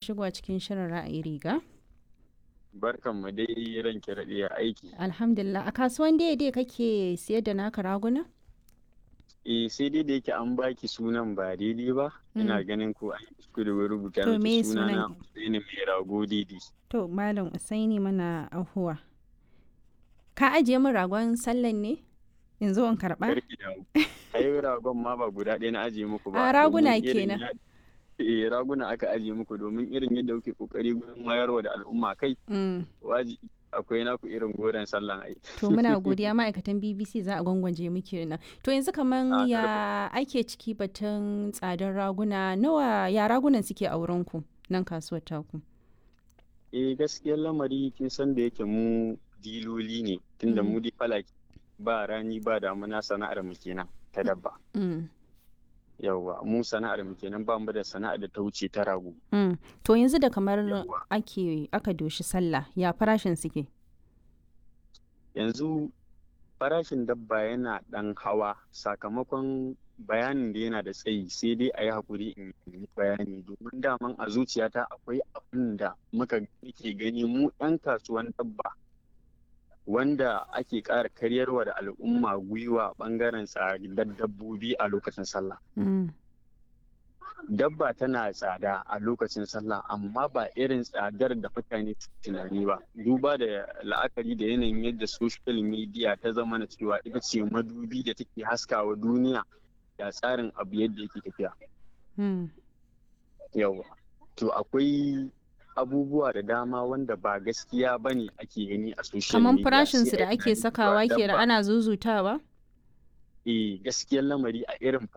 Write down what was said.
shigowa cikin shirin ra'ayi riga. Barkan mu dai ranke daɗe a aiki. Alhamdulillah a kasuwan daidai kake siyar da naka raguna? Eh sai dai da yake an baki sunan ba daidai ba. Ina ganin ko an kuskure wai rubuta To, me miki sunana sunan? Usaini mai rago daidai. To Malam Usaini mana ahuwa. Ka ajiye min ragon sallan ne? In zo in karɓa? Karki damu. Ai ragon ma ba guda ɗaya na ajiye muku ba. A, raguna domin irin kenan. ya- Eh raguna aka ajiye muku domin irin yadda kuke kokari gurin wayarwa da al'umma kai Mm. waji akwai naku irin goren sallan ai. To muna godiya ma'aikatan BBC za a gwangwaje muke nan. To yanzu kaman A, ya ake ciki batun tsadar raguna nawa ya ragunan suke a wurinku nan kasuwar taku? Eh gaskiyar lamari kin san da yake mu diloli ne tunda Mm. mu dai falaki ba rani ba damuna sana'ar mu kenan ta dabba. Mm. Yawwa mu sana'ar mu kenan ba mu da sana'ar da ta wuce ta rago. Mm. To yanzu da kamar Yawwa. ake aka doshi sallah ya farashin suke? Yanzu farashin dabba yana ɗan hawa sakamakon bayanin da yana da tsayi sai dai a yi haƙuri in yi bayani domin daman a zuciyata akwai abin da muka ke gani mu 'yan kasuwan dabba wanda ake ƙara karyarwa da al'umma gwiwa ɓangaren tsadar dabbobi a lokacin sallah. Mm. dabba tana tsada a lokacin sallah amma ba irin tsadar da mutane su tunani ba duba da la'akari da yanayin yadda social media ta zama na cewa ita ce madubi da take haskawa duniya da tsarin abu yadda yake tafiya Mm. yawa to akwai abubuwa da dama wanda ba gaskiya ba ne ake gani a social Kaman media farashinsu sai da a yi ake tunanin sakawa cewa kenan dabba- ana zuzutawa? eh gaskiyar lamari a irin